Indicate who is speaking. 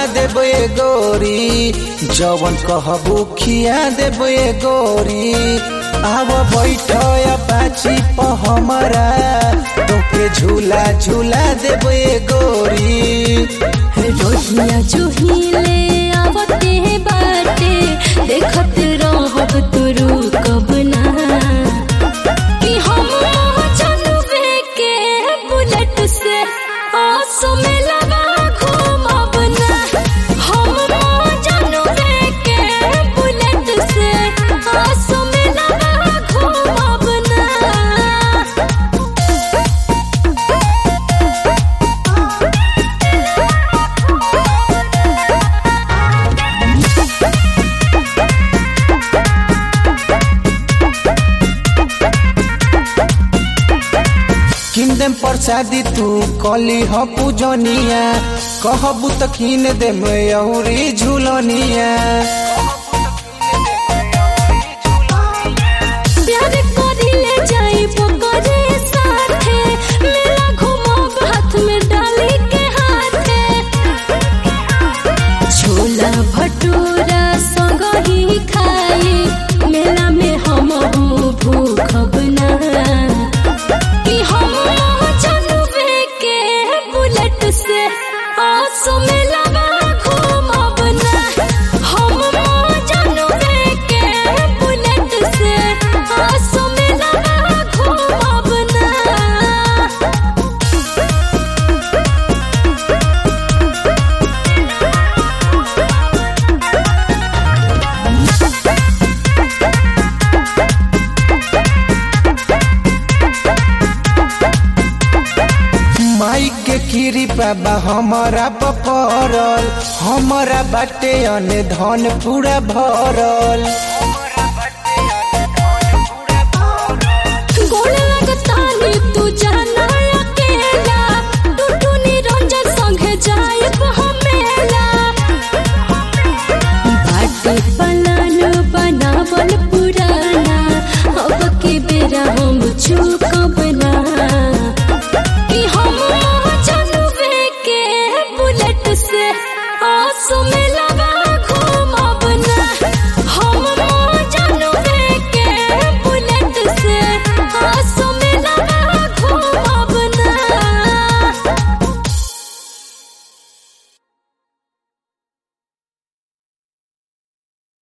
Speaker 1: देबे गोरी जवन कहबू खिया देबे गोरी आव बैठ पाची प हमरा तोके झूला झूला देबे गोरी
Speaker 2: रोहिया जुहिले आवते बाटे देखत रहब तुरु कब ना कि हम चलबे के बुलेट से आसो में लगा घूमब ना हम चलबे के बुलेट से आसो में लगा घूमब ना
Speaker 1: किन प्रसादी तू कली ह पूजनिया कहबू त किन दे मयूरी झूलनिया
Speaker 2: प्यार करिले जाइबो करे साथे मेला घुमाब हाथ में डाली के हाथे छोला भटूरा संग ही खाई मेला में हम भूखब ना कि हम चलबे के बुलेट से आसो में लगा घूमब ना हम चलबे के बुलेट से आसो में लगा घूमब ना
Speaker 1: माई के कृपा बा हमारा पपरल हमारा बाटे अने धन पूरा भरल
Speaker 2: गोड़ लगतानी तू जाना अकेला टूटू निरंजन संगे जाइब हमेला बाटे पलान बनावल पुराना अब के बेरा हम चूकब ना कि हम चलबे के बुलेट से आसो में